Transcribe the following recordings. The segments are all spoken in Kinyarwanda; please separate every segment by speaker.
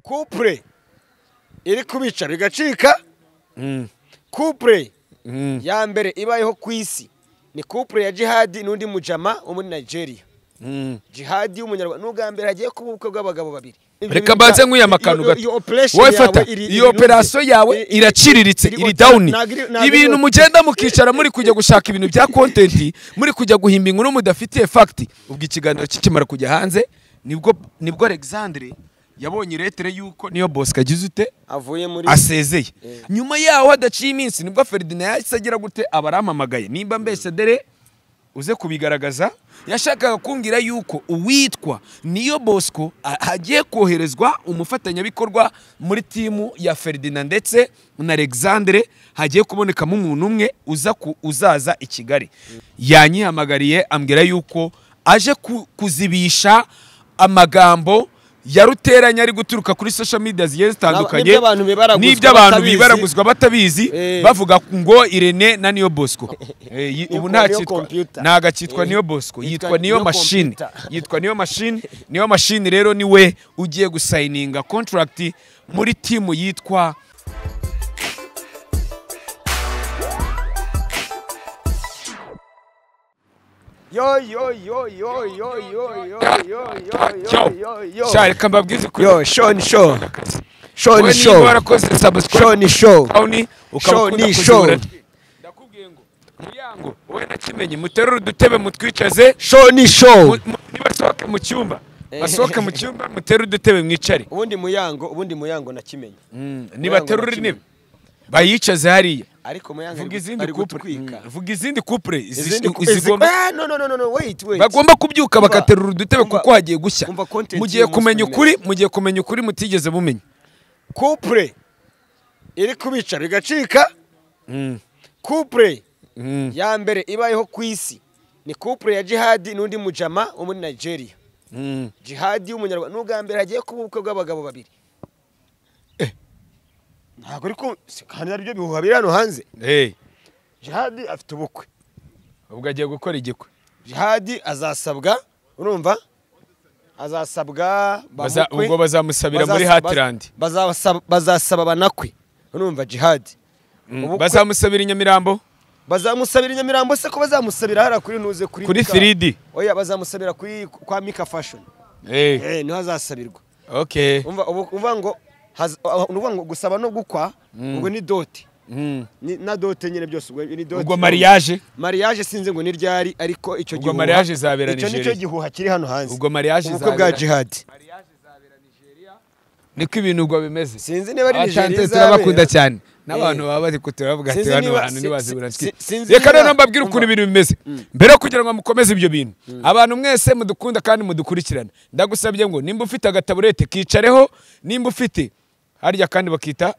Speaker 1: kupure iri kubicara igacika kupure ya mbere ibayeho ku isi ni kupure ya jihadi n'undi mujama wo muri nigeria jihadi y'umunyarwanda n'ubwa mbere hagiye kuba ubukwe bw'abagabo babiri
Speaker 2: reka mbanze nkwiye amakano gato wowe fata iyo operasiyo yawe iraciriritse iri dawuni ibintu mugenda mukicara muri kujya gushaka ibintu bya kontenti muri kujya guhimba inkuru mudafitiye fagiti ubwo ikiganiro kikimara kujya hanze nibwo nibwo alexandre yabonye iretere y'uko niyo bosco agize ute
Speaker 1: avuye muri
Speaker 2: asezeye
Speaker 1: Eh.
Speaker 2: nyuma yaho hadaciye iminsi nibwo ferdinand yahise agira gute abarampamagaye nimba ambasaderi uze kubigaragaza yashakaga kumbwira yuko uwitwa niyo bosco a- hagiye koherezwa umufatanyabikorwa muri timu ya ferdinand ndetse na alexandre hagiye kubonekamo umuntu umwe uza ku- uzaza i kigali yanyihamagariye ambwira yuko aje ku- kuzibisha amagambo ya ruteranya ari guturuka kuri social media zigiye zitandukanye
Speaker 1: N'ibyo abantu bibaraguzwa
Speaker 2: n'ibyo abantu
Speaker 1: batabizi.
Speaker 2: bibaraguzwa batabizi
Speaker 1: Eh.
Speaker 2: bavuga ngo irene na niyo bosco Eh, yi- ubu
Speaker 1: Yitwa
Speaker 2: nta
Speaker 1: Niyo
Speaker 2: cyitwa
Speaker 1: computer.
Speaker 2: ntago akitwa
Speaker 1: Eh.
Speaker 2: niyo bosco
Speaker 1: Yitwa
Speaker 2: yitwa niyo
Speaker 1: Niyo
Speaker 2: mashini
Speaker 1: computer.
Speaker 2: yitwa niyo mashini niyo mashini rero niwe ugiye gusayininga contract muri timu yitwa
Speaker 1: yo yo yo yo yo yo yo yo yo yo yo
Speaker 2: sha reka mbabwize kuri
Speaker 1: yo Sean Shaw Sean
Speaker 2: wowe niba
Speaker 1: Shaw
Speaker 2: warakoze subscribe
Speaker 1: Sean Shaw
Speaker 2: Shoni
Speaker 1: Shaw ni
Speaker 2: ukabakunda
Speaker 1: Shaw.
Speaker 2: ndakubwiye ngo muryango wowe na kimenyi muterure udutebe mutwicaze
Speaker 1: Sean Shaw
Speaker 2: mu- mu- nibasohoke mu cyumba basohoke mu cyumba muterure udutebe mwicare
Speaker 1: ubundi muyango ubundi muyango nakimenye
Speaker 2: nibaterura
Speaker 1: kimwe.
Speaker 2: intebe bayicaze hariya
Speaker 1: ariko muyango
Speaker 2: vuga
Speaker 1: ari gu-
Speaker 2: izindi
Speaker 1: ari
Speaker 2: kupure
Speaker 1: gutwika
Speaker 2: Mm, vuga izindi kupure zi-
Speaker 1: izindi ku- izi-
Speaker 2: zigomba
Speaker 1: Ah, no no no no no wait wait
Speaker 2: bagomba kubyuka
Speaker 1: Umva-
Speaker 2: bagaterura udutebe
Speaker 1: umva-
Speaker 2: kuko hagiye gushya
Speaker 1: umva content
Speaker 2: mugiye
Speaker 1: y'umunsi
Speaker 2: kumenya
Speaker 1: w'imena.
Speaker 2: ukuri mugiye kumenya ukuri mutigeze mumenya
Speaker 1: kupure iri kubicara igacika kupure ya mbere ibayeho ku isi ni kupure ya jihadi n'undi mujama wo muri nigeria jihadi y'umunyarwanda n'ubwa mbere hagiye kuba ubukwe bw'abagabo babiri ntabwo ariko kandi aribyo bihuha biri hano hanze
Speaker 2: Hey,
Speaker 1: jihadi afite ubukwe
Speaker 2: ubwo agiye gukora igikwe
Speaker 1: jihadi azasabwa urumva azasabwa
Speaker 2: Baza-
Speaker 1: bamukwe.
Speaker 2: ubwo bazamusabira muri
Speaker 1: Bazasa-
Speaker 2: Heartland.
Speaker 1: bazasaba- bazasaba banakwe urumva jihadi Ubukwe-
Speaker 2: bazamusabira i nyamirambo
Speaker 1: bazamusabira i nyamirambo se ko bazamusabira hariya kuri ntuze kuri
Speaker 2: Kuri
Speaker 1: Mika.
Speaker 2: 3D.
Speaker 1: oya bazamusabira kuri kwa mika fashion
Speaker 2: Hey,
Speaker 1: eh niho azasabirwa
Speaker 2: okay
Speaker 1: umva ubu- uvuga ngo haz- uh, ni ukuvuga ngo gusaba no gukwa ubwo ni dote
Speaker 2: Mm.
Speaker 1: Ni- na dote nyine byose ubwo ni dote
Speaker 2: ubwo mariage
Speaker 1: mariage sinzi ngo ni ryari ariko icyo
Speaker 2: Ubwo
Speaker 1: gihuha
Speaker 2: mariage izabera
Speaker 1: icyo
Speaker 2: Nigeria.
Speaker 1: nicyo gihuha kiri hano hanze
Speaker 2: Ubwo mariage
Speaker 1: ubukwe bwa
Speaker 2: izabera-
Speaker 1: jihadi
Speaker 2: niko ibintu ubwo bimeze
Speaker 1: Sinzi niba ari
Speaker 2: Abacante
Speaker 1: Nigeria izabera.
Speaker 2: turabakunda cyane n'abantu
Speaker 1: Eh.
Speaker 2: baba bari kuturavuga ati
Speaker 1: Sinzi
Speaker 2: hano
Speaker 1: niba-
Speaker 2: hantu
Speaker 1: si-
Speaker 2: ntibazi buranswi
Speaker 1: si- sinzi
Speaker 2: reka
Speaker 1: niba-
Speaker 2: rero mbabwire ukuntu
Speaker 1: Umva.
Speaker 2: ibintu bimeze mbere yo kugira ngo mukomeze ibyo bintu abantu mwese mudukunda kandi mudukurikirana ndagusabye ngo nimba ufite agataburete kicareho nimba ufite harya kandi bakita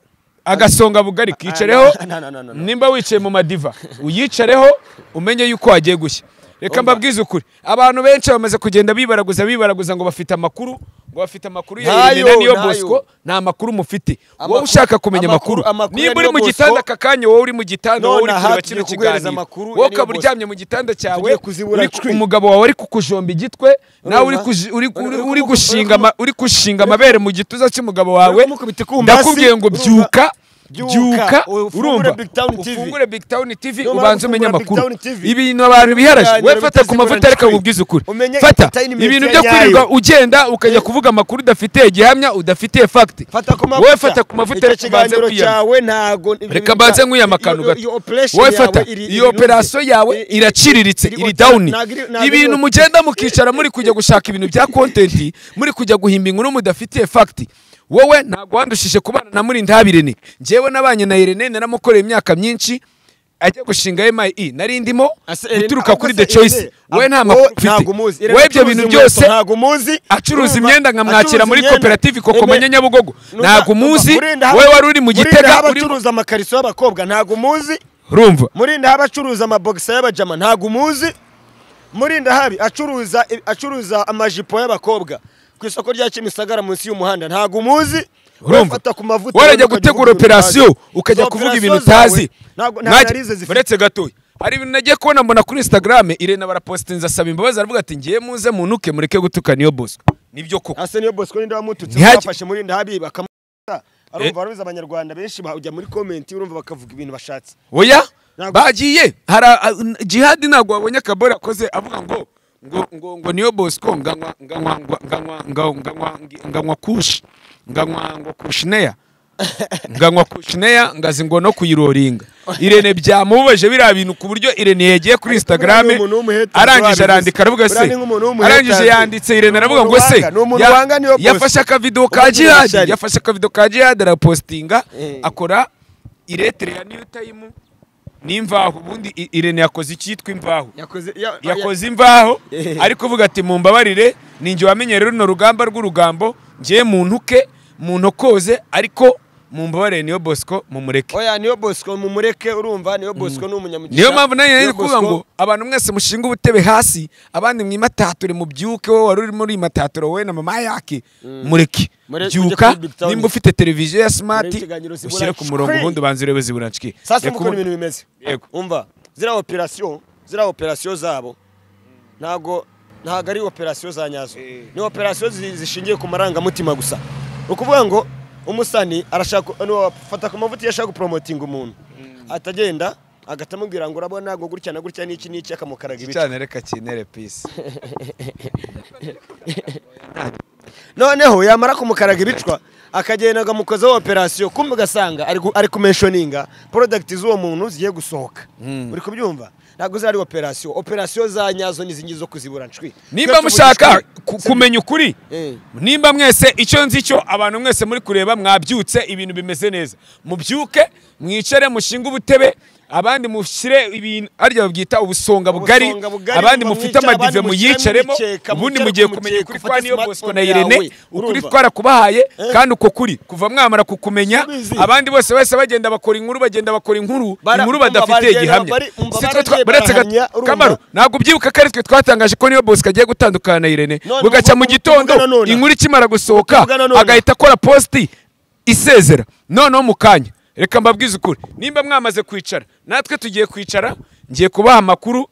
Speaker 2: agasonga bugari kicareho
Speaker 1: Ah, no, no, no, no, no.
Speaker 2: nimba wicaye mu madiva uyicareho umenye yuko wagiye gushya reka mbabwize ukuri abantu benshi bamaze kugenda bibaraguza bibaraguza ngo bafite amakuru ngo bafite amakuru ya
Speaker 1: Ntayo,
Speaker 2: Irene na niyo
Speaker 1: ntayo.
Speaker 2: bosco nta makuru mufite wowe
Speaker 1: Amakuru-
Speaker 2: ushaka kumenya
Speaker 1: amakuru-
Speaker 2: amakuru
Speaker 1: amakuru ya
Speaker 2: nimba uri
Speaker 1: Niyo
Speaker 2: mu
Speaker 1: Bosco-
Speaker 2: gitanda aka kanya wowe uri mu gitanda wowe uri
Speaker 1: None aha
Speaker 2: kureba
Speaker 1: tugiye
Speaker 2: kino
Speaker 1: kuguhereza
Speaker 2: kiganiro
Speaker 1: amakuru ya
Speaker 2: wowe
Speaker 1: Niyo
Speaker 2: ukaba
Speaker 1: Bosco.
Speaker 2: uryamye mu gitanda cyawe
Speaker 1: Tugiye kuzibura
Speaker 2: uri ku-
Speaker 1: cwi.
Speaker 2: umugabo wawe ari kukujomba igitwe nawe uri
Speaker 1: Urumva?
Speaker 2: kuji- uri-
Speaker 1: Uri-
Speaker 2: uri-
Speaker 1: uri
Speaker 2: uri
Speaker 1: kumu- uri kumu-
Speaker 2: gushinga ama- uri gushinga amabere mu gituza cy'umugabo wawe
Speaker 1: kumukubita ikumba hasi,
Speaker 2: ndakubwiye ngo
Speaker 1: urumva?
Speaker 2: byuka
Speaker 1: Byuka,
Speaker 2: byuka
Speaker 1: ufungure
Speaker 2: urumva
Speaker 1: Big Town TV.
Speaker 2: ufungure big town tv
Speaker 1: Numara
Speaker 2: ubanze umenye
Speaker 1: gufungura Big
Speaker 2: amakuru
Speaker 1: Town TV,
Speaker 2: ibintu abantu biharaje
Speaker 1: ibiganiro
Speaker 2: we fata ku
Speaker 1: bitazibura
Speaker 2: mavuta reka
Speaker 1: ncwi.
Speaker 2: nkubwize ukuri
Speaker 1: Umenye
Speaker 2: fata
Speaker 1: entertainment
Speaker 2: ibintu byo
Speaker 1: nyayo.
Speaker 2: kwirirwa ugenda ukajya kuvuga amakuru udafitiye gihamya udafitiye fagiti
Speaker 1: fata ku mavuta
Speaker 2: wowe fata ku mavuta
Speaker 1: Icyo
Speaker 2: reka mbanze
Speaker 1: kiganiro
Speaker 2: kwiyama
Speaker 1: cyawe ntago ibyo
Speaker 2: reka
Speaker 1: bita-
Speaker 2: mbanze nkwiye amakano
Speaker 1: iyo- iyo- iyo
Speaker 2: gato
Speaker 1: operation
Speaker 2: wowe
Speaker 1: yawe
Speaker 2: fata
Speaker 1: iri-
Speaker 2: iyo
Speaker 1: iri-
Speaker 2: operasiyo yawe
Speaker 1: iri- iri-
Speaker 2: iraciriritse
Speaker 1: iri-
Speaker 2: iri dawuni
Speaker 1: ntabwo iri- ntabwo iri-
Speaker 2: ibintu mugenda mukicara muri kujya gushaka ibintu bya kontenti muri kujya guhimba inkuru mudafitiye fagiti wowe ntabwo wandushije kubana na murintabirene ngewe nabanye na irene naramukoreye imyaka myinshi ajya gushinga MIE nari ndimo
Speaker 1: Ase-
Speaker 2: guturuka
Speaker 1: ahubwo
Speaker 2: kuri
Speaker 1: se
Speaker 2: the choice
Speaker 1: Irene,
Speaker 2: wowe nta
Speaker 1: wowe
Speaker 2: makuru
Speaker 1: ntago umuzi.
Speaker 2: ufite
Speaker 1: Irene
Speaker 2: wowe ibyo
Speaker 1: acuruza
Speaker 2: bintu
Speaker 1: inkweto
Speaker 2: byose
Speaker 1: ntago umuzi
Speaker 2: acuruza
Speaker 1: Urumva?
Speaker 2: imyenda nkamwakira
Speaker 1: Acuruza
Speaker 2: muri
Speaker 1: imyenda.
Speaker 2: koperative
Speaker 1: Eme-
Speaker 2: kokomanya nyabugogo
Speaker 1: Urumva-
Speaker 2: ntabwo
Speaker 1: urumva,
Speaker 2: umuzi
Speaker 1: Murinda haba-
Speaker 2: wowe wari uri mu
Speaker 1: Murinda haba
Speaker 2: gitega uri
Speaker 1: acuruza amakariso y'abakobwa ntago umuzi
Speaker 2: rumva
Speaker 1: murinda habi acuruza amabogisa y'abajama ntago umuzi murinda habi acuruza acuruza amajipo y'abakobwa ku isoko rya kimisagara munsi y'umuhanda ntago umuzi
Speaker 2: urumva
Speaker 1: Urafata ku mavuta
Speaker 2: warajya
Speaker 1: ukavuga
Speaker 2: gutegura
Speaker 1: ibintu utazi.
Speaker 2: operasiyo ukajya
Speaker 1: Izo
Speaker 2: kuvuga
Speaker 1: operasiyo
Speaker 2: ibintu utazi
Speaker 1: zawe ntabwo nta
Speaker 2: Mwajya-
Speaker 1: analize zifite
Speaker 2: uretse gatoya hari ibintu nagiye kubona mbona kuri instagram irene barapositinze asaba imbabazi aravuga ati ngiye muze muntuke mureke gutukana iyo bosco nibyo koko
Speaker 1: ase niyo bosco ninde wamututse
Speaker 2: Ntihagi-
Speaker 1: bafashe muri ndahabi bakamuta arumva baruzi abanyarwanda benshi ba- ujya muri komenti urumva bakavuga ibintu bashatse
Speaker 2: oya
Speaker 1: Ntabwo-
Speaker 2: bagiye hari a- a- jihadi ntabwo wabonye akabore akoze avuga ngo ngo ngo ngo niyo bosco nganywa nganywa nganywa nganywa nganywa nganywa kushi nganywa ngo kushneya nganywa kushneya ngazi ngo no kuyiroringa irene byamubabaje biriya bintu ku buryo irene yagiye kuri instagram
Speaker 1: Ni umuntu w'umuhetanzi
Speaker 2: arangije
Speaker 1: wabivuze.
Speaker 2: arandika aravuga se
Speaker 1: Buriya ni nk'umuntu w'umuhetanzi.
Speaker 2: arangije yanditse irene aravuga
Speaker 1: Ni
Speaker 2: ngo se
Speaker 1: umuntu wanga- ni umuntu
Speaker 2: ya-
Speaker 1: wanga niyo Bosco.
Speaker 2: yafashe akavido ka
Speaker 1: Umuntu
Speaker 2: jihadi
Speaker 1: w'ishyari.
Speaker 2: yafashe akavido ka jihadi arapostinga
Speaker 1: Eh.
Speaker 2: akora iretere ya new time n'imvaho ubundi I- irene yakoze icyitwa imvaho
Speaker 1: yakoze ya-
Speaker 2: yakoze imvaho
Speaker 1: Eh.
Speaker 2: ariko uvuga ati mumbabarire ninjye wamenye rero runo rugamba rw'urugambo ngiye mu ntuke mu ntokoze ariko mumbabarire niyo bosco mumureke
Speaker 1: oya niyo bosco mumureke urumva niyo bosco ni umunyamugisha
Speaker 2: niyo mpamvu nayo
Speaker 1: Niyo
Speaker 2: nari kuvuga
Speaker 1: Bosco-
Speaker 2: ngo abantu mwese mushinga ubutebe hasi abandi mwimatature mubyuke wowe wari uri muri mataturo wowe na mama yake mureke
Speaker 1: Mure- ujye
Speaker 2: byuka
Speaker 1: kuri Big Town.
Speaker 2: nimba ufite televiziyo ya
Speaker 1: Urebe
Speaker 2: smart
Speaker 1: ikiganiro Zibura
Speaker 2: ushyire ku murongo
Speaker 1: Shwi.
Speaker 2: ubundi ubanza urebe ziburanshike
Speaker 1: sasa uko ibintu bimeze
Speaker 2: Yego.
Speaker 1: umva ziriya operasiyo ziriya operasiyo zabo ntago ntago ari operasiyo za nyazo ni operasiyo zi- zishingiye ku marangamutima gusa ni ukuvuga ngo umusani arashaka ni wafata ku mavuta iyo ashaka guporomotinga umuntu atagenda agahita amubwira ngo urabona ngo gutya na gutya n'iki n'iki akamukaraga ibice
Speaker 2: cyane reka kinere peace
Speaker 1: noneho yamara kumukaraga ibicwa akagenda akamukozaho operasiyo kumbe ugasanga ari gu- ari kumenshoninga porodagiti z'uwo muntu zigiye gusohoka uri kubyumva ntabwo zari operasiyo operasiyo za nyazo n'izingi zo kuzibura nshwi
Speaker 2: nimba mushaka ku- kumenya ukuri
Speaker 1: Eh.
Speaker 2: nimba mwese icyo nzi cyo abantu mwese muri kureba mwabyutse ibintu bimeze neza mubyuke mwicare mushinge ubutebe abandi mushyire ibintu arya babyita ubusonga bugari
Speaker 1: Ubusonga bugari,
Speaker 2: abandi
Speaker 1: mumba
Speaker 2: mufite
Speaker 1: mwicare,
Speaker 2: amadive
Speaker 1: abandi mushyiremo
Speaker 2: muyicaremo
Speaker 1: imikeka,
Speaker 2: ubundi
Speaker 1: mwicare
Speaker 2: mugiye
Speaker 1: ku
Speaker 2: kumenya
Speaker 1: mukeka,
Speaker 2: ukuri
Speaker 1: ufate
Speaker 2: kwa niyo bosco
Speaker 1: smartphone
Speaker 2: na irene
Speaker 1: yawe,
Speaker 2: ukuri
Speaker 1: urumva?
Speaker 2: twarakubahaye
Speaker 1: Eh.
Speaker 2: kandi uko kuri kuva mwamara kukumenya
Speaker 1: Subizi.
Speaker 2: abandi bose bahise bagenda bakora inkuru bagenda bakora inkuru
Speaker 1: Bara-
Speaker 2: inkuru
Speaker 1: umva
Speaker 2: badafitiye
Speaker 1: bagenda
Speaker 2: gihamya
Speaker 1: bari- umva
Speaker 2: Si twe
Speaker 1: baragiye
Speaker 2: twa- baretse gato-
Speaker 1: barahamya, urumva?
Speaker 2: kamaro ntabwo ubyibuka ko ari twe twatangaje ko niyo bosco agiye gutandukana na irene
Speaker 1: None
Speaker 2: bugacya mu
Speaker 1: ubu-
Speaker 2: gitondo
Speaker 1: ubu- ubu-
Speaker 2: inkuru ikimara gusohoka
Speaker 1: Ubu- ubu-
Speaker 2: agahita akora positi isezera noneho mu kanya reka mbabwize ukuri nimba mwamaze kwicara natwe tugiye kwicara ngiye kubaha amakuru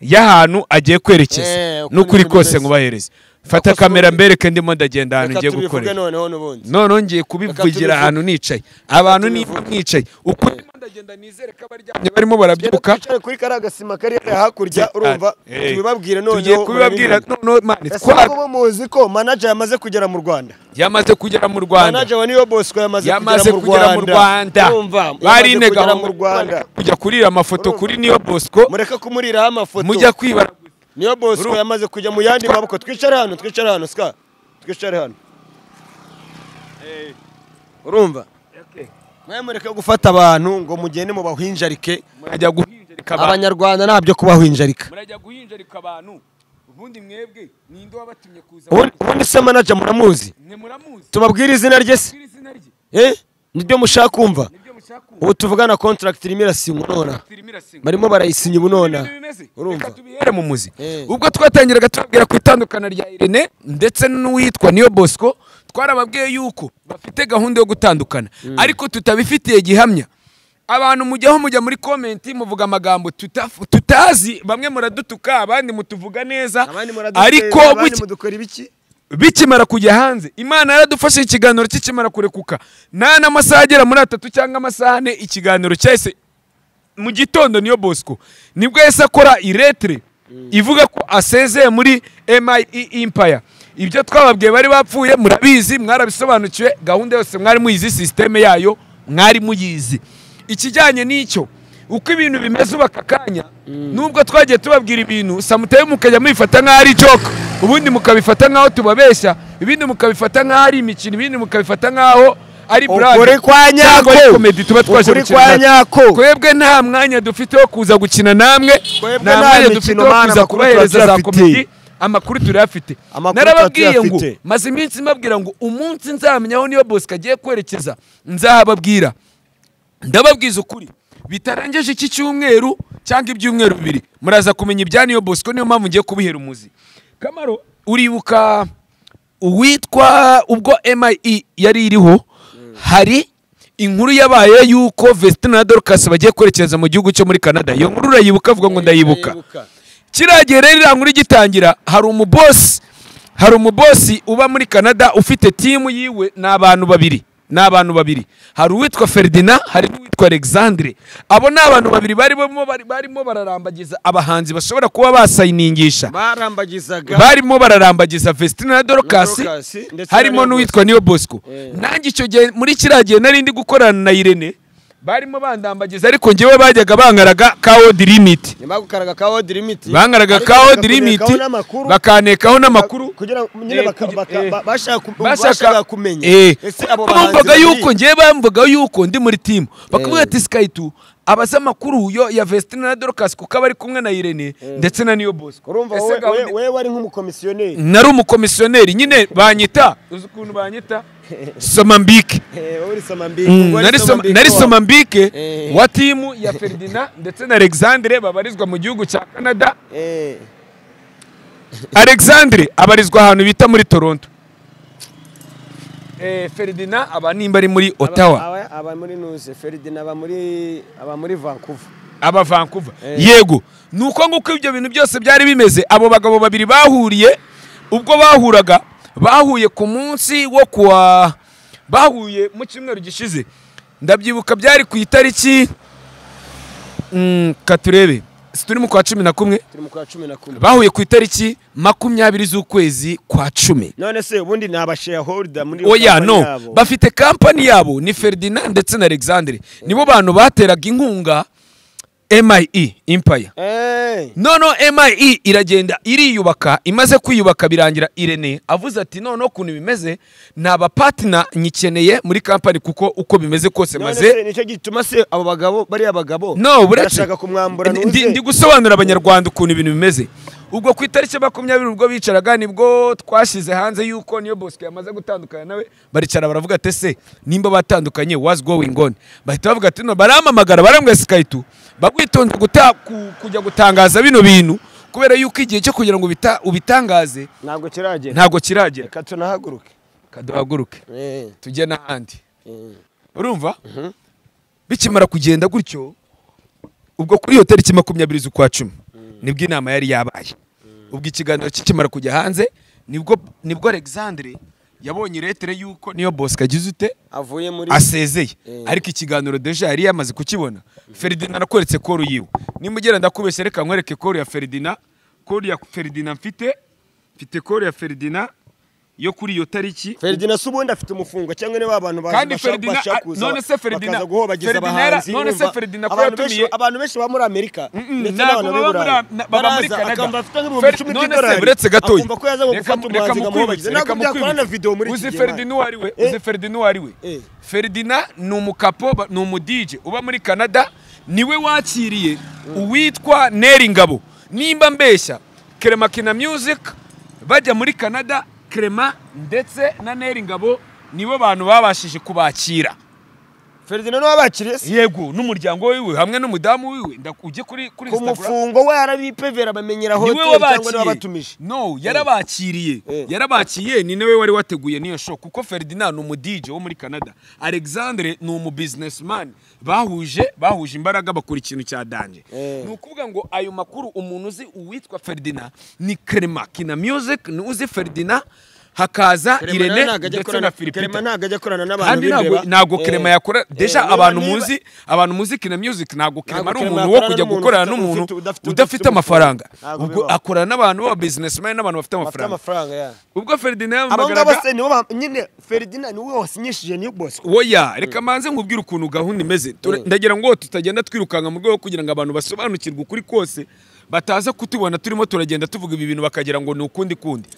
Speaker 2: y'ahantu agiye
Speaker 1: Eh,
Speaker 2: kwerekeza
Speaker 1: uko
Speaker 2: n'ukuri
Speaker 1: niko
Speaker 2: kose
Speaker 1: bimeze.
Speaker 2: ngubahereze fata
Speaker 1: Nakoze
Speaker 2: kamera
Speaker 1: ubundi.
Speaker 2: mbereke ndimo ndagenda ahantu
Speaker 1: reka
Speaker 2: ngiye
Speaker 1: tubivuge
Speaker 2: gukorera
Speaker 1: noneho n'ubundi
Speaker 2: noneho ngiye
Speaker 1: tubivuge.
Speaker 2: kubivugira ahantu nicaye abantu niba
Speaker 1: tubivuge.
Speaker 2: mwicaye ukuri ndimo ndagenda nizere ko abaryamye barimo barabyuka
Speaker 1: twicare kuri kariya gasima kari hariya hakurya urumva
Speaker 2: Eh,
Speaker 1: tubibabwire
Speaker 2: tugiye
Speaker 1: noneho
Speaker 2: kubibabwira noneho mani
Speaker 1: ese
Speaker 2: twa
Speaker 1: nabo bo muzi ko manager yamaze kugera mu rwanda
Speaker 2: yamaze kugera mu rwanda
Speaker 1: manager wa niyo bosco yamaze
Speaker 2: yamaze
Speaker 1: kugera mu rwanda
Speaker 2: Urumva,
Speaker 1: Urumva, yamaze
Speaker 2: barinega
Speaker 1: kugera
Speaker 2: aho
Speaker 1: mu rwanda
Speaker 2: kujya kurira amafoto kuri niyo bosco
Speaker 1: mureka kumuriraho amafoto
Speaker 2: mujya kwibara
Speaker 1: niyo bosco yamaze kujya mu yandi maboko twicare hano twicare hano ska twicare hano urumva mwe mureke gufata abantu ngo mugende mu bahinjarike
Speaker 2: murajya guhinjarika abantu
Speaker 1: abanyarwanda nta byo kubahinjarika
Speaker 2: murajya guhinjarika abantu ubundi mwebwe ninde wabatumye kuza
Speaker 1: ubundi ubundi se manager muramuzi
Speaker 2: mwe muramuzi
Speaker 1: tubabwire izina rye se
Speaker 2: kuri izina rye
Speaker 1: eh nibyo mushaka kumva
Speaker 2: nibyo mushaka ubu
Speaker 1: ubu tuvugana contract irimo irasinywa nona
Speaker 2: firimi irasinga
Speaker 1: barimo barayisinya ubu nona
Speaker 2: urumva
Speaker 1: urumva
Speaker 2: tubihere mu muzi
Speaker 1: Eh.
Speaker 2: ubwo twatangiraga tubabwira ku itandukana rya Irene ndetse n'uwitwa Niyo Bosco twarababwiye yuko bafite gahunda yo gutandukana ariko tutabifitiye gihamya abantu mujyaho mujya muri komenti muvuga amagambo tutaf- tutazi bamwe muradutuka abandi mutuvuga neza
Speaker 1: abandi muradutera,
Speaker 2: ariko
Speaker 1: abandi
Speaker 2: buki-
Speaker 1: mudukora ibiki
Speaker 2: bikimara kujya hanze imana yaradufashe ikiganiro kikimara kurekuka nta n'amasaha agera muri atatu cyangwa amasaha ane ikiganiro cyahise mu gitondo niyo bosco nibwo yahise akora iretire ivuga ko asezeye muri mi impaya ibyo twababwiye bari bapfuye murabizi mwarabisobanukiwe gahunda yose mwari muyizi sisiteme yayo mwari muyizi ikijyanye n'icyo uko ibintu bimeze ubu aka kanya nubwo twagiye tubabwira ibintu samuteye mukajya mubifata nk'aho ari joka ubundi mukabifata nk'aho tubabeshya ibindi mukabifata nk'aho ari imikino ibindi mukabifata nk'aho ari brand
Speaker 1: Ukuri kwa
Speaker 2: cyangwa ari
Speaker 1: nyako.
Speaker 2: komedi tuba twaje
Speaker 1: Ukuri
Speaker 2: gukina
Speaker 1: kwa
Speaker 2: natwe.
Speaker 1: nyako.
Speaker 2: twebwe nta mwanya dufite wo kuza gukina namwe
Speaker 1: Twebwe
Speaker 2: nta
Speaker 1: nta
Speaker 2: mwanya
Speaker 1: mikino,
Speaker 2: dufite wo
Speaker 1: mana,
Speaker 2: kuza
Speaker 1: amakuru
Speaker 2: kubahereza za
Speaker 1: turayafite.
Speaker 2: komedi amakuru turayafite
Speaker 1: Amakuru
Speaker 2: narababwiye ngo
Speaker 1: turayafite.
Speaker 2: maze iminsi mbabwira ngo umunsi nzamenya aho niyo bosco agiye kwerekeza nzahababwira ndababwiza ukuri bitarengeje iki cyumweru cyangwa ibyumweru bibiri muraza kumenya ibya niyo bosco niyo mpamvu ngiye kubihera umuzi kamaro uribuka uwitwa ubwo mi yari iriho hari inkuru yabaye y'uko vesitina na dorcas bagiye kwerekeza mu gihugu cyo muri canada iyo nkuru urayibuka avuga ngo ndayibuka kiriya gihe rero iriya nkuru igitangira hari umubosi hari umubosi uba muri canada ufite timu yiwe ni abantu babiri ni abantu babiri hari uwitwa ferdinand hari n'uwitwa alexandre abo ni abantu babiri barimo bari- barimo bararambagiza abahanzi bashobora kuba basayiningisha
Speaker 1: barambagizaga
Speaker 2: barimo bararambagiza Vestine na Dorcas
Speaker 1: Dorcas, ndetse
Speaker 2: harimo
Speaker 1: na Niyo
Speaker 2: n'uwitwa Niyo Bosco
Speaker 1: Eh.
Speaker 2: nanjye icyo gihe muri kiriya gihe nari ndi gukorana na Irene barimo bandambagiza ariko njyewe bajyaga bankaraga ka old limit
Speaker 1: nyuma yo gukaraga ka wodi limiti
Speaker 2: bankaraga
Speaker 1: ariko
Speaker 2: ka old
Speaker 1: bakakunekaho
Speaker 2: limit
Speaker 1: n'amakuru.
Speaker 2: bakanekaho n'amakuru
Speaker 1: kugira ngo nyine
Speaker 2: Eh,
Speaker 1: baka-
Speaker 2: kugi-
Speaker 1: baka-
Speaker 2: eh.
Speaker 1: ba- bashaka ku- bashaka
Speaker 2: bashaka
Speaker 1: kumenya
Speaker 2: Eh.
Speaker 1: ese abo
Speaker 2: bumvaga
Speaker 1: bahanzi
Speaker 2: yuko
Speaker 1: babiri-
Speaker 2: njyewe bamvuga yuko ndi muri timu bakavuga
Speaker 1: Eh.
Speaker 2: ati Sky 2 abaza amakuru yo ya Vestine na Dorcas kuko aba ari kumwe na Irene ndetse na Niyo Bosco
Speaker 1: urumva
Speaker 2: Ese
Speaker 1: wowe
Speaker 2: gahunda-
Speaker 1: wowe- wowe wari nk'umukomisiyoneri
Speaker 2: nari umukomisiyoneri nyine banyita uzi ukuntu banyita soma mbike
Speaker 1: Eh, wowe uri soma mbi-
Speaker 2: Mm,
Speaker 1: wowe uri
Speaker 2: nari
Speaker 1: soma
Speaker 2: soma-
Speaker 1: mbi
Speaker 2: nari
Speaker 1: ko-
Speaker 2: soma mbike
Speaker 1: Eh.
Speaker 2: wa timu ya ferdinand ndetse na alexandre babarizwa mu gihugu cya canada
Speaker 1: Eh,
Speaker 2: alexandre abarizwa ahantu bita muri toronto Eh, ferdinand aba nimba ari muri
Speaker 1: aba-
Speaker 2: ottawa
Speaker 1: aba- aba muri nuze feridina aba muri aba muri vancouver
Speaker 2: aba vancouver
Speaker 1: Eh.
Speaker 2: yego ni uko nguko ibyo bintu byose byari bimeze abo bagabo babiri bahuriye ubwo bahuraga bahuye ku munsi wo kuwa bahuye mu cyumweru gishize ndabyibuka byari ku itariki Mm, katurebe si turi mu kwa cumi na kumwe
Speaker 1: turi mu kwa cumi na kumwe
Speaker 2: bahuye ku itariki makumyabiri z'ukwezi kwa cumi
Speaker 1: none se ubundi ni abashareholder muri
Speaker 2: oya
Speaker 1: company
Speaker 2: no
Speaker 1: yabo.
Speaker 2: bafite kampani yabo ni ferdinand ndetse na alexandre nibo bantu bateraga inkunga mie empire
Speaker 1: Eh,
Speaker 2: noneho mie iragenda iriyubaka imaze kwiyubaka birangira irene avuze ati noneho ukuntu bimeze nta bapatina nyikeneye muri kampani kuko uko bimeze kose
Speaker 1: none
Speaker 2: maze
Speaker 1: se nicyo gituma se abo bagabo bariya bagabo
Speaker 2: no buretse
Speaker 1: barashaka kumwambura
Speaker 2: Ndi-
Speaker 1: nuze.
Speaker 2: ndi, ndi gusobanurira abanyarwanda ukuntu ibintu bimeze ubwo ku itariki ya makumyabiri ubwo bicaraga nibwo twashyize hanze yuko niyo bosco yamaze gutandukana nawe baricara baravuga ati se nimba batandukanye was going on bahita bavuga ati no baramamagara barambwa sikaitu bagwitonze guta, ku, kujya gutangaza bino bintu kubera yuko igihe cyo kugira ngo ubita, ubitangaze
Speaker 1: ntabwo kiragera
Speaker 2: ntabwo kiragera
Speaker 1: reka tunahaguruke
Speaker 2: kaduhaguruke
Speaker 1: Eh,
Speaker 2: tujye n'ahandi
Speaker 1: eh.
Speaker 2: urumva bikimara kugenda gutyo ubwo kuri iyo tariki makumyabiri z'ukwa cumi nibwo inama yari yabaye ubwo ikiganiro kikimara kujya hanze nibwo nibwo alexandre yabonye iretere y'uko niyo bosco agize ute
Speaker 1: avuye muri
Speaker 2: asezeye
Speaker 1: Eh.
Speaker 2: ariko ikiganiro deja yari yamaze kukibona ferdinand nakweretse koru yiwe nimugera ndakubeshya reka nkwereke koru ya ferdinand koru ya ferdinand mfite mfite koru ya ferdinand yo kuri iyo tariki
Speaker 1: Ferdinand se ubundi afite umufungo cyangwa ni ba bantu baza
Speaker 2: Kandi
Speaker 1: bashaka-
Speaker 2: Ferdinand-
Speaker 1: bashaka
Speaker 2: ah,
Speaker 1: kuza
Speaker 2: none se Ferdinand-
Speaker 1: bakaza guhobagiza
Speaker 2: Ferdinand
Speaker 1: abahanzi
Speaker 2: yara- none se
Speaker 1: wumva
Speaker 2: Ferdinand ko
Speaker 1: abantu benshi-
Speaker 2: yatumiye-
Speaker 1: abantu benshi baba muri Amerika ndetse
Speaker 2: ntabwo
Speaker 1: n'abantu
Speaker 2: baba
Speaker 1: b'i Burayi
Speaker 2: muri- na- baba muri
Speaker 1: baraza
Speaker 2: Canada.
Speaker 1: akamva afite nk'ibihumbi
Speaker 2: Fer-
Speaker 1: icumi
Speaker 2: none se
Speaker 1: by'idolari
Speaker 2: buretse gatoya.
Speaker 1: akumva ko yaza ngo
Speaker 2: Reka-
Speaker 1: gufata
Speaker 2: reka
Speaker 1: umuhanzi ngo amuhobagize
Speaker 2: mukwibutse, reka
Speaker 1: ntabwo byakora
Speaker 2: mukwibutse.
Speaker 1: na video muri iki
Speaker 2: uzi
Speaker 1: gihe
Speaker 2: Ferdinand uwo ari we uzi
Speaker 1: Eh.
Speaker 2: Ferdinand uwo ari we
Speaker 1: Eh.
Speaker 2: Ferdinand ni umukapo ni umudije uba muri Canada niwe wakiriye uwitwa Neri Ngabo nimba mbeshya Kremakina Music bajya muri Canada Krema ndetse na Neri Ngabo nibo bantu babashije kubakira
Speaker 1: Ferdinand niwe wabakiriye se
Speaker 2: yego n'umuryango wiwe hamwe n'umudamu wiwe ndaku- ujye kuri kuri
Speaker 1: ku
Speaker 2: Instagram
Speaker 1: mufungo warabipevera bamenyera
Speaker 2: niwe
Speaker 1: hoteli cyangwa niwe wabatumije
Speaker 2: wabakiye no yarabakiriye
Speaker 1: Eh.
Speaker 2: yarabakiriye ni nawe wari wateguye n'iyo show kuko ferdinand ni umudije wo muri canada alexandre ni umubusinessman bahuje bahuje imbaraga bakora ikintu cya danje
Speaker 1: Eh.
Speaker 2: ni ukuvuga ngo ayo makuru umuntu uzi uwitwa ferdinand ni krema kina music ni uzi ferdinand hakaza
Speaker 1: Clement
Speaker 2: irene
Speaker 1: ntabwo ajya
Speaker 2: ndetse
Speaker 1: akorana-
Speaker 2: na philipita
Speaker 1: Clement ntabwo ajya akorana n'abantu
Speaker 2: kandi ntabwo
Speaker 1: b'indeba.
Speaker 2: ntabwo
Speaker 1: Eh,
Speaker 2: krema yakora deja
Speaker 1: niba-
Speaker 2: abantu
Speaker 1: niba-
Speaker 2: muzi abantu muzi kina music ntabwo krema ari
Speaker 1: Clement
Speaker 2: umuntu wo
Speaker 1: akorana
Speaker 2: kujya
Speaker 1: n'umuntu
Speaker 2: gukorana
Speaker 1: ufite-
Speaker 2: n'umuntu
Speaker 1: ufite- udafite-
Speaker 2: udafite
Speaker 1: udafite
Speaker 2: amafaranga
Speaker 1: ntabwo
Speaker 2: ubwo
Speaker 1: bibaho.
Speaker 2: akorana n'abantu baba businessmen n'abantu bafite
Speaker 1: bafite
Speaker 2: amafaranga
Speaker 1: amafaranga ya
Speaker 2: ubwo Ferdinand
Speaker 1: abo ngabo
Speaker 2: yamamagaraga
Speaker 1: se nibo ba- nyine Ferdinand niwe wasinyishije niyo Bosco
Speaker 2: oya reka manze nkubwire ukuntu gahunda imeze Tura- ndagira ngo tutagenda twirukanka mu rwego rwo kugira ngo abantu basobanukirwe ukuri kose bataza kutubona turimo turagenda tuvuga ibi bintu bakagira ngo ni ukundi kundi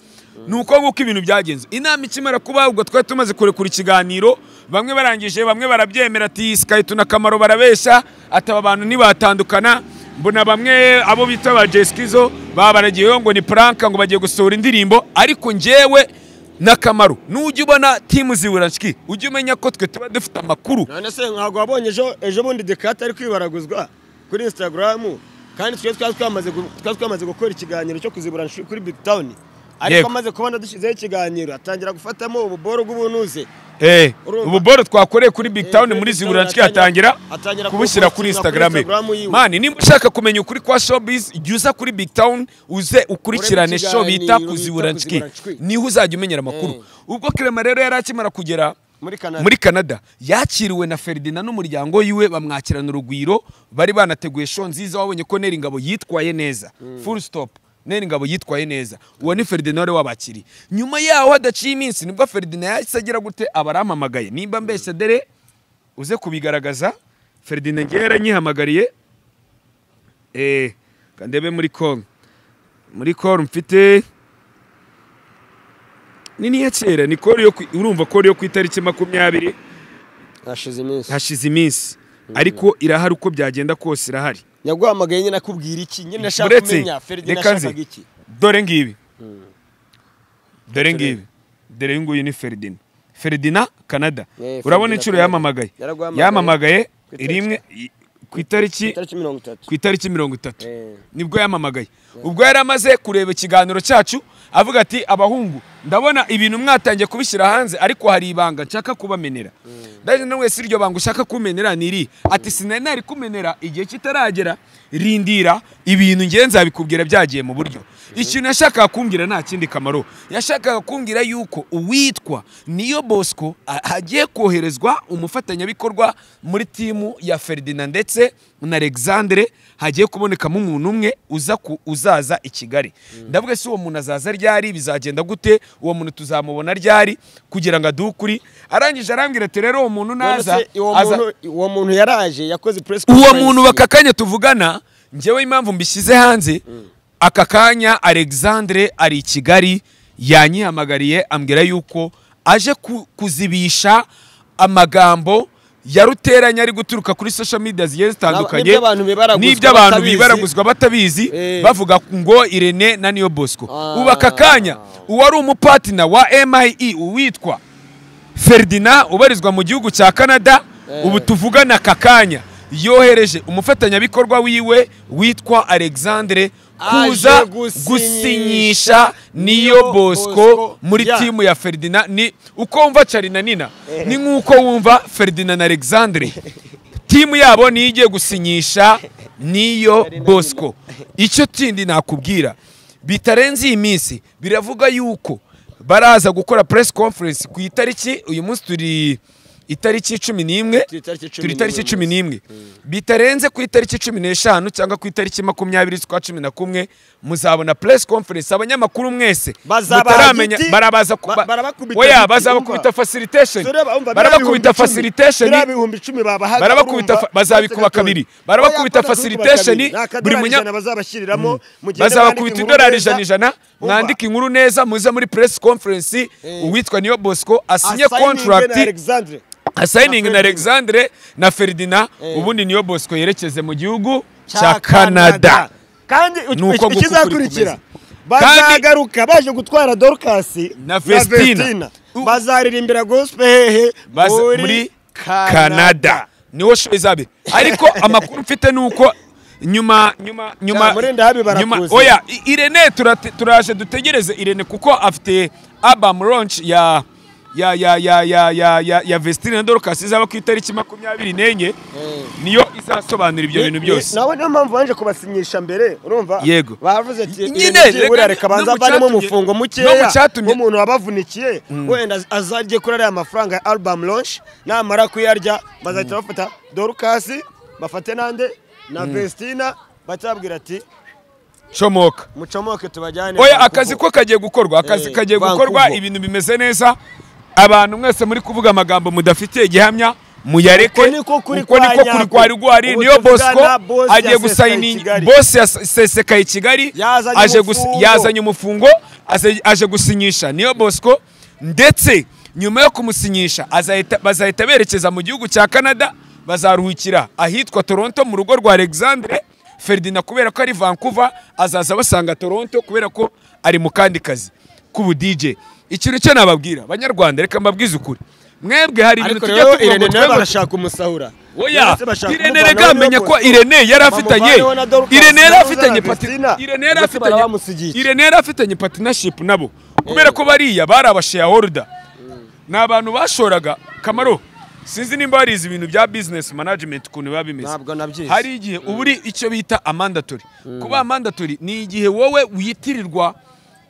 Speaker 2: ni uko nguko ibintu byagenze inama ikimara kuba ubwo twari tumaze kurekura ikiganiro bamwe barangije bamwe barabyemera ati sikayi akamaro barabeshya ati aba bantu ntibatandukana mbona bamwe abo bita ba jesikizo babaragiyeho ngo ni puranka ngo bagiye gusohora indirimbo ariko njyewe n'akamaro nujya ubona timu zibura nshiki ujye umenya ko twe tuba dufite amakuru
Speaker 1: none se ntabwo wabonye ejo ejo bundi dekate ari kwibaraguzwa kuri instagram kandi twe twari twamaze gu- twari twamaze gukora ikiganiro cyo kuzibura nshu- kuri big town ariko
Speaker 2: Yego.
Speaker 1: amaze kubona dushyizeho ikiganiro atangira gufatamo ububoro bw'ubunuze
Speaker 2: Eh,
Speaker 1: Urumva?
Speaker 2: ububoro twakoreye kuri Big
Speaker 1: Eh,
Speaker 2: Town
Speaker 1: kuri
Speaker 2: muri
Speaker 1: Big Town
Speaker 2: Ziburansky atangira
Speaker 1: atangira
Speaker 2: kubushyira
Speaker 1: kubupostinga
Speaker 2: kuri
Speaker 1: kuri
Speaker 2: Instagram.
Speaker 1: Instagram yiwe.
Speaker 2: Mani niba ushaka kumenya ukuri kwa Showbiz jya uza kuri Big Town uze ukurikirane
Speaker 1: Urebe
Speaker 2: show bita
Speaker 1: ikiganiro
Speaker 2: ku
Speaker 1: bita
Speaker 2: Ziburansky.
Speaker 1: Kuziburansky.
Speaker 2: Niho uzajya umenyera amakuru. Ubwo Clement rero yari akimara kugera
Speaker 1: muri Canada
Speaker 2: muri Canada yakiriwe na Ferdinand n'umuryango yiwe bamwakirana urugwiro bari banateguye show nziza wabonye ko Neri Ngabo yitwaye neza full stop Neri Ngabo yitwaye neza uwo ni Ferdinand wari wabakiriye nyuma yaho hadaciye iminsi nibwo Ferdinand yahise agira gute abaramamagaye nimba mbese dere uze kubigaragaza Ferdinand ngewe yaranyihamagariye eh kandebe muri Congo muri Congo mfite ni niya kera ni kori yo ku- urumva kori yo ku itariki makumyabiri
Speaker 1: hashize iminsi
Speaker 2: hashize iminsi ariko irahari uko byagenda kose irahari
Speaker 1: yaguhamagaye nyine akubwira iki nyine ashaka
Speaker 2: Uretse-
Speaker 1: kumenya Ferdinand
Speaker 2: reka nze,
Speaker 1: ashakaga iki
Speaker 2: dore ngibi dore ngibi dore uyu nguyu ni Ferdinand Ferdinand Canada
Speaker 1: Eh,
Speaker 2: urabona
Speaker 1: Ferdinand
Speaker 2: inshuro
Speaker 1: Canada.
Speaker 2: yamamagaye
Speaker 1: Yaraguhamagaye.
Speaker 2: yamamagaye
Speaker 1: Ku itariki-
Speaker 2: rimwe i- ku itariki
Speaker 1: itariki mirongo itatu
Speaker 2: ku itariki mirongo itatu
Speaker 1: Eh.
Speaker 2: nibwo yamamagaye ubwo yari amaze kureba ikiganiro cyacu avuga ati abahungu ndabona ibintu mwatangiye kubishyira hanze ariko hari ibanga nshaka kubamenera ndaje nawe si iryo banga ushaka kumenera ni iri ati sinari nari kumenera igihe kitaragera rindira ibintu ngenzi nzabikubwira byagiye mu buryo ikintu yashakaga kumbwira nta kindi kamaro yashakaga kumbwira yuko uwitwa niyo bosco a- hagiye koherezwa umufatanyabikorwa muri timu ya ferdinand ndetse na alexandre hagiye kubonekamo umuntu umwe uza ku- uzaza i kigali ndavuga se uwo muntu azaza ryari bizagenda gute uwo muntu tuzamubona ryari kugira ngo aduhe ukuri arangije arambwira ati rero uwo muntu
Speaker 1: None
Speaker 2: naza
Speaker 1: se uwo
Speaker 2: aza-
Speaker 1: muntu- uwo muntu yaraje yakoze press
Speaker 2: uwo
Speaker 1: conference.
Speaker 2: muntu baka kanya tuvugana njyewe impamvu mbishyize hanze aka kanya alexandre ari i kigali yanyihamagariye ambwira yuko aje ku- kuzibisha amagambo yaruteranye ari guturuka kuri social media zigiye zitandukanye
Speaker 1: N'ibyo abantu bibaraguzwa
Speaker 2: n'ibyo abantu
Speaker 1: batabizi.
Speaker 2: bibaraguzwa batabizi
Speaker 1: Eh.
Speaker 2: bavuga ngo irene na niyo bosco
Speaker 1: Ah.
Speaker 2: ubu aka kanya uwari umupatina wa mie uwitwa Ferdinand ubarizwa mu gihugu cya Canada ubu tuvugana aka kanya yohereje umufatanyabikorwa wiwe witwa Alexandre
Speaker 1: Aje
Speaker 2: kuza
Speaker 1: gusinyisha
Speaker 2: gusinyisha niyo
Speaker 1: Niyo
Speaker 2: Bosco
Speaker 1: Bosco
Speaker 2: muri
Speaker 1: ya.
Speaker 2: timu ya Ferdinand ni uko wumva Charina Nina ni nk'uko wumva Ferdinand na Alexandre timu yabo niyo igiye gusinyisha niyo
Speaker 1: Charina Nina.
Speaker 2: Bosco icyo kindi nakubwira bitarenze iyi minsi biravuga yuko baraza gukora press conference ku itariki uyu munsi turi itariki cumi n'imwe
Speaker 1: Turi itariki cumi
Speaker 2: turi itariki
Speaker 1: n'imwe
Speaker 2: cumi n'imwe bitarenze ku itariki cumi n'eshanu cyangwa ku itariki makumyabiri z'ukwa cumi na kumwe muzabona press conference abanyamakuru mwese
Speaker 1: Bazaba
Speaker 2: mutaramenya
Speaker 1: hagiti,
Speaker 2: barabaza
Speaker 1: ba-
Speaker 2: kuba
Speaker 1: barabakubita
Speaker 2: oya
Speaker 1: hagiti,
Speaker 2: bazabakubita
Speaker 1: urumva?
Speaker 2: facilitation
Speaker 1: So reba, umva, biriya
Speaker 2: barabakubita
Speaker 1: bihumbi icumi,
Speaker 2: facilitation
Speaker 1: biriya bihumbi icumi babahaga,
Speaker 2: barabakubita
Speaker 1: urumva?
Speaker 2: fa- bazabikuba kabiri. Barabakubita
Speaker 1: Oya, bakubita
Speaker 2: facilitation,
Speaker 1: kabiri. Ni akadorari
Speaker 2: buri munya-
Speaker 1: ijana bazabashyiriramo mugende
Speaker 2: bazabakubita
Speaker 1: mwandike inkuru
Speaker 2: idolari
Speaker 1: neza.
Speaker 2: ijana ijana
Speaker 1: Umva,
Speaker 2: mwandike inkuru neza muze muri press conference uwitwa niyo bosco asinye
Speaker 1: assigning na
Speaker 2: contract
Speaker 1: Alexandre.
Speaker 2: asayiningi na
Speaker 1: Ferdinand.
Speaker 2: alexandre na ferdinand
Speaker 1: Eh.
Speaker 2: ubundi niyo bosco yerekeze mu gihugu cya canada
Speaker 1: kandi
Speaker 2: Ni uko
Speaker 1: iki-
Speaker 2: guka
Speaker 1: ikizakurikira
Speaker 2: kuri kumeza.
Speaker 1: bazagaruka baje gutwara dorukasi
Speaker 2: Na Festina. U-
Speaker 1: bazaririmbira gospel hehe
Speaker 2: baza muri
Speaker 1: muri
Speaker 2: canada niho show izabe ariko amakuru mfite ni uko nyuma nyuma nyuma
Speaker 1: Murinda habi barakuzi.
Speaker 2: oya I- irene turate- turaje dutegereze irene kuko afite album launch ya ya ya ya ya ya ya, ya vestine na dorcas izaba ku itariki makumyabiri n'enye niyo izasobanura ibyo bintu byose
Speaker 1: nawe niyo mpamvu baje kubasinyisha mbere urumva
Speaker 2: Yego.
Speaker 1: bavuze ati
Speaker 2: Nyine,
Speaker 1: nyine reka
Speaker 2: reka-
Speaker 1: reka
Speaker 2: no
Speaker 1: banza
Speaker 2: mu
Speaker 1: barimo
Speaker 2: cyatumye-
Speaker 1: umufungo
Speaker 2: no mu
Speaker 1: mukeya
Speaker 2: cyatumye-
Speaker 1: umuntu wabavunikiye wenda azajye kuri ariya mafaranga ya album launch namara kuyarya bazahita bafata dorukasi bafate nande na vestina batabwira ati
Speaker 2: comoka
Speaker 1: mucomoke tubajyane
Speaker 2: oya
Speaker 1: Vancouver."
Speaker 2: akazi ko kagiye gukorwa akazi
Speaker 1: Eh,
Speaker 2: kagiye
Speaker 1: Vancouver.
Speaker 2: gukorwa ibintu bimeze neza abantu mwese muri kuvuga amagambo mudafitiye igihamya muyareke
Speaker 1: Uko niko kuri
Speaker 2: uko
Speaker 1: kwa
Speaker 2: niko kuri
Speaker 1: nyako.
Speaker 2: kwari gwari
Speaker 1: Ubu
Speaker 2: niyo
Speaker 1: tuvugana
Speaker 2: bosco
Speaker 1: boss ya Sesekaye
Speaker 2: agiye gusayina
Speaker 1: Kigali.
Speaker 2: bose yasesekaye kigali
Speaker 1: Yazanye
Speaker 2: aje
Speaker 1: umufungo.
Speaker 2: gusi- yazanye umufungo aze- aje gusinyisha niyo bosco ndetse nyuma yo kumusinyisha azahita- bazahita berekeza mu gihugu cya canada bazaruhukira ahitwa toronto mu rugo rwa alexandre ferdinand kubera ko ari vancouver azaza basanga toronto kubera ko ari mu kandi kazi k'ubu dj ikintu cyo nababwira banyarwanda reka mbabwize ukuri mwebwe hari ibintu
Speaker 1: ariko
Speaker 2: tujya
Speaker 1: rero
Speaker 2: tuvuga ngo
Speaker 1: irene nawe
Speaker 2: twebwe
Speaker 1: barashaka umusahura
Speaker 2: oya
Speaker 1: Ndetse bashaka
Speaker 2: irene
Speaker 1: kumuvanaho
Speaker 2: reka menya
Speaker 1: n'iyo
Speaker 2: ko
Speaker 1: bose.
Speaker 2: irene yari afitanye
Speaker 1: Bamuvaneho na Dorcas,
Speaker 2: irene yari
Speaker 1: bamuvaneho
Speaker 2: afitanye
Speaker 1: na
Speaker 2: pati-
Speaker 1: Christina,
Speaker 2: irene yari
Speaker 1: ndetse
Speaker 2: afitanye
Speaker 1: barabamusigiye.
Speaker 2: irene yari afitanye partnership nabo kubera ko bariya bari abashareholder ni abantu bashoraga kamaro sinzi nimba barize ibintu bya business management ukuntu biba bimeze
Speaker 1: Ntabwo nabyize.
Speaker 2: hari igihe uba uri icyo bita amandatori kuba amandatori ni igihe wowe witirirwa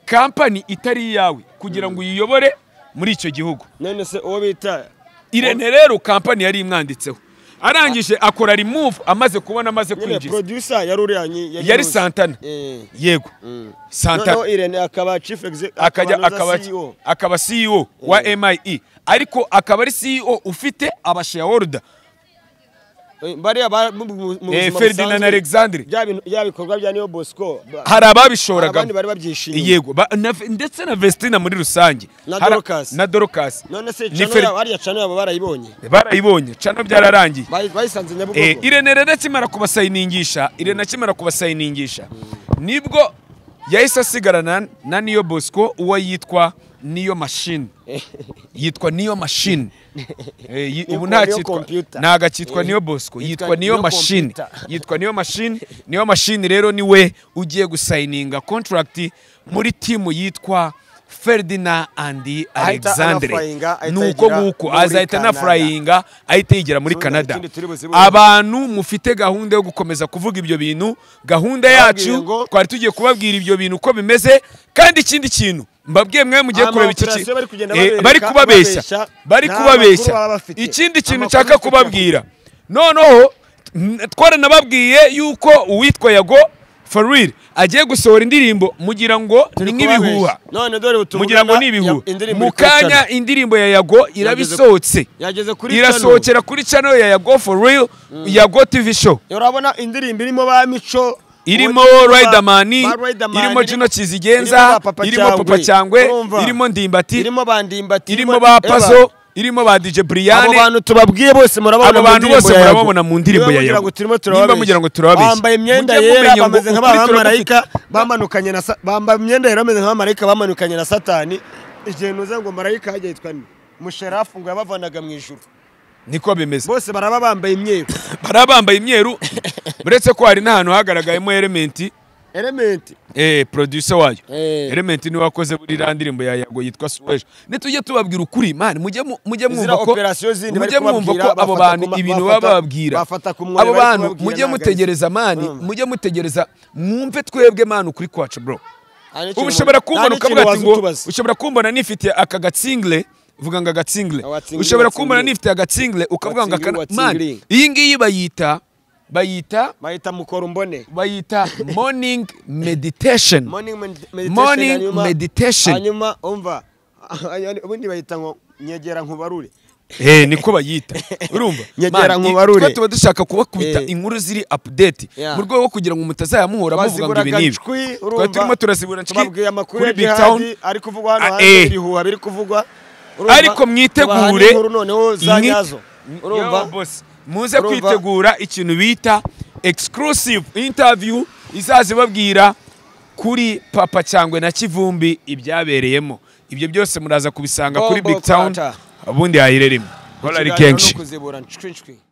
Speaker 2: kampani itari iyawe kugira ngo uyiyobore muri icyo gihugu
Speaker 1: none se uwo bita
Speaker 2: irene rero kampani yari imwanditseho arangije akora remove amaze kubona amaze
Speaker 1: nyine
Speaker 2: kwinjiza
Speaker 1: producer yari uriya nyi-
Speaker 2: yari
Speaker 1: uzi.
Speaker 2: santana
Speaker 1: Eh.
Speaker 2: yego
Speaker 1: noneho
Speaker 2: santana
Speaker 1: irene akaba chief exe-
Speaker 2: akajya
Speaker 1: akaba
Speaker 2: akaba
Speaker 1: na CEO.
Speaker 2: akaba CEO wa MIE ariko akaba ari CEO ufite abashareholder
Speaker 1: Eh, bariya ba- mu- mu- mu
Speaker 2: Eh,
Speaker 1: buzima
Speaker 2: Ferdinand
Speaker 1: busanzwe,
Speaker 2: Alexandre.
Speaker 1: bya bintu- bya bikorwa bya niyo bosco ba-
Speaker 2: hari
Speaker 1: hari abandi
Speaker 2: ababishoragamo
Speaker 1: bari babyishimiye
Speaker 2: yego ba- na- ndetse na Vestina muri rusange
Speaker 1: Na
Speaker 2: Hari-
Speaker 1: Dorcas.
Speaker 2: na Dorcas
Speaker 1: none se
Speaker 2: Ni
Speaker 1: channel
Speaker 2: Fer-
Speaker 1: yabo- bariya channel yabo barayibonye
Speaker 2: barayibonye cano byararangiye
Speaker 1: Bayi- bayisanze
Speaker 2: Eh,
Speaker 1: nyabugogo
Speaker 2: irene rero akimara kubasayiningisha irene akimara kubasayiningisha nibwo yahise asigarana na niyo bosco uwo yitwa niyo mashini yitwa niyo mashini Eh, yi-
Speaker 1: Niyo-
Speaker 2: ubu nta
Speaker 1: niyo
Speaker 2: cyitwa
Speaker 1: computer.
Speaker 2: ntago akitwa
Speaker 1: Eh,
Speaker 2: niyo bosco
Speaker 1: yitwa
Speaker 2: yitwa niyo
Speaker 1: niyo
Speaker 2: mashini
Speaker 1: computer.
Speaker 2: yitwa niyo mashini niyo mashini rero niwe ugiye gusayininga contract muri timu yitwa Ferdinand and
Speaker 1: Ahita
Speaker 2: Alexandre
Speaker 1: anafurayinga, ahita
Speaker 2: nuko
Speaker 1: yigira
Speaker 2: nguko
Speaker 1: muri
Speaker 2: azahita
Speaker 1: Canada.
Speaker 2: anafurayinga ahita yigira muri
Speaker 1: Tuzi-
Speaker 2: Canada
Speaker 1: ikindi turi buzibuze.
Speaker 2: abantu mufite gahunda yo gukomeza kuvuga ibyo bintu gahunda
Speaker 1: Babwiye
Speaker 2: yacu
Speaker 1: ngo-
Speaker 2: twari tugiye kubabwira ibyo bintu uko bimeze kandi ikindi kintu mbabwiye mwe mugiye
Speaker 1: Ama
Speaker 2: kureba iki
Speaker 1: operation
Speaker 2: ki-
Speaker 1: bari kugenda
Speaker 2: Eh,
Speaker 1: babereka,
Speaker 2: bari kubabeshya
Speaker 1: babeshya,
Speaker 2: bari
Speaker 1: nta
Speaker 2: kubabeshya
Speaker 1: makuru baba bafite.
Speaker 2: ikindi kintu
Speaker 1: Amakuru
Speaker 2: nshaka
Speaker 1: dufite.
Speaker 2: kubabwira noneho n- twaranababwiye yuko uwitwa yago Farid agiye gusohora indirimbo mugira ngo ni nk'ibihuha
Speaker 1: none dore ubu
Speaker 2: mugira ngo
Speaker 1: tuvugana,
Speaker 2: ni ibihuha
Speaker 1: ya- indirimbo
Speaker 2: mu
Speaker 1: iri kuri
Speaker 2: kanya
Speaker 1: channel.
Speaker 2: indirimbo ya yago iraba
Speaker 1: Yageze-
Speaker 2: isohotse
Speaker 1: yageze kuri channel.
Speaker 2: irasohokera kuri channel ya yago for real yago tv show
Speaker 1: urabona indirimbo irimo ba mico
Speaker 2: irimo
Speaker 1: uwo-
Speaker 2: Riderman
Speaker 1: ba Riderman,
Speaker 2: irimo
Speaker 1: irimo-
Speaker 2: Juno Kizigenza
Speaker 1: irimo ba Papa
Speaker 2: irimo Papa
Speaker 1: Cyangwe,
Speaker 2: Cyangwe
Speaker 1: urumva?
Speaker 2: irimo Ndimbati
Speaker 1: irimo bandimbati
Speaker 2: irimo ba Pazo irimo ba DJ
Speaker 1: abo
Speaker 2: Brian
Speaker 1: bantu tubabwiye bose murababona
Speaker 2: abo
Speaker 1: mu
Speaker 2: bantu
Speaker 1: ndirimbo
Speaker 2: bose
Speaker 1: ya Yago.
Speaker 2: murababona mu ndirimbo
Speaker 1: Niba
Speaker 2: ya
Speaker 1: mugira
Speaker 2: Yago
Speaker 1: ngo turimo
Speaker 2: nimba
Speaker 1: turababeshya.
Speaker 2: mugira ngo turababeshya
Speaker 1: bambaye imyenda
Speaker 2: mujye
Speaker 1: yera
Speaker 2: mumenya ngo
Speaker 1: bameze
Speaker 2: ukuri
Speaker 1: nk'abamarayika
Speaker 2: turabafite.
Speaker 1: bamanukanye na sa- bambaye imyenda yera bameze nk'abamarayika bamanukanye na satani igihe nuza ngo marayika hajya yitwa ni musherafu ngo yabavanaga mu ijuru
Speaker 2: niko bimeze
Speaker 1: bose baraba bambaye imyeru
Speaker 2: hari abambaye imyeru uretse ko hari n'ahantu hagaragayemo elementi
Speaker 1: elementi
Speaker 2: eh producer wayo
Speaker 1: Eh.
Speaker 2: element niwe wakoze buri iriya ndirimbo ya yago yitwa suweje nitujye tubabwira ukuri mani mujye mu- mujye
Speaker 1: Iziriya
Speaker 2: mwumva ko
Speaker 1: operation zindi bari
Speaker 2: mujye mwumva
Speaker 1: kubabwira,
Speaker 2: ko abo
Speaker 1: bafata
Speaker 2: bantu
Speaker 1: ku ma-
Speaker 2: ibintu
Speaker 1: bafata-
Speaker 2: baba bababwira
Speaker 1: bafata ku mwoyo
Speaker 2: abo
Speaker 1: bari
Speaker 2: bantu
Speaker 1: kubabwira
Speaker 2: mujye
Speaker 1: ni agahizi.
Speaker 2: mutegereza mani
Speaker 1: Mm.
Speaker 2: mujye mutegereza mwumve twebwe mani ukuri kwacu bro
Speaker 1: Nta n'ikintu-
Speaker 2: ubu ushobora
Speaker 1: nta
Speaker 2: kumbona
Speaker 1: n'ikintu
Speaker 2: ukavuga ati
Speaker 1: waza
Speaker 2: ngo
Speaker 1: utubaza.
Speaker 2: ushobora kumbona nifitiye aka gatsingire uvuga ngo agatsingire
Speaker 1: Agatsingire,
Speaker 2: ushobora
Speaker 1: agatsingire.
Speaker 2: kumbona nifitiye agatsingire ukavuga ngo
Speaker 1: Agatsingire,
Speaker 2: akana mani
Speaker 1: agatsingire.
Speaker 2: iyi ngiyi bayita bayita
Speaker 1: bahita mukora umbone
Speaker 2: bayita morning meditation
Speaker 1: morning med- meditation
Speaker 2: Morning
Speaker 1: hanyuma-
Speaker 2: meditation.
Speaker 1: hanyuma umva ubundi bahita ngo nyegera nkubarure
Speaker 2: Eh niko bayita urumva
Speaker 1: Nyegera
Speaker 2: Man,
Speaker 1: nkubarure.
Speaker 2: twa tuba dushaka kubakubita
Speaker 1: Eh.
Speaker 2: inkuru ziri update
Speaker 1: Yeah.
Speaker 2: mu rwego rwo kugira ngo mutazayamuhora muvuga ngo ibi
Speaker 1: Twaziburaga
Speaker 2: n'ibi
Speaker 1: ncwi, urumva.
Speaker 2: twari turimo turazibura ncwi
Speaker 1: Tubabwiye amakuru
Speaker 2: kuri
Speaker 1: ya
Speaker 2: big
Speaker 1: jihadi
Speaker 2: town
Speaker 1: ari kuvugwa hano
Speaker 2: Ah,
Speaker 1: hanze
Speaker 2: eh.
Speaker 1: ibihuha biri kuvugwa urumva.
Speaker 2: ariko
Speaker 1: Tubaha
Speaker 2: mwitegure
Speaker 1: n'inkuru noneho za
Speaker 2: mwi-
Speaker 1: nyazo urumva
Speaker 2: Yo, boss, muze
Speaker 1: Urumva?
Speaker 2: kwitegura ikintu bita exclusive interview izaza ibabwira kuri papa cyangwe na kivumbi ibyabereyemo ibyo byose muraza kubisanga kuri
Speaker 1: Bombo
Speaker 2: big town
Speaker 1: Quarter.
Speaker 2: ubundi hayireremo
Speaker 1: Ikiganiro ni
Speaker 2: kenshi
Speaker 1: ukuzibura ncwi ncwi.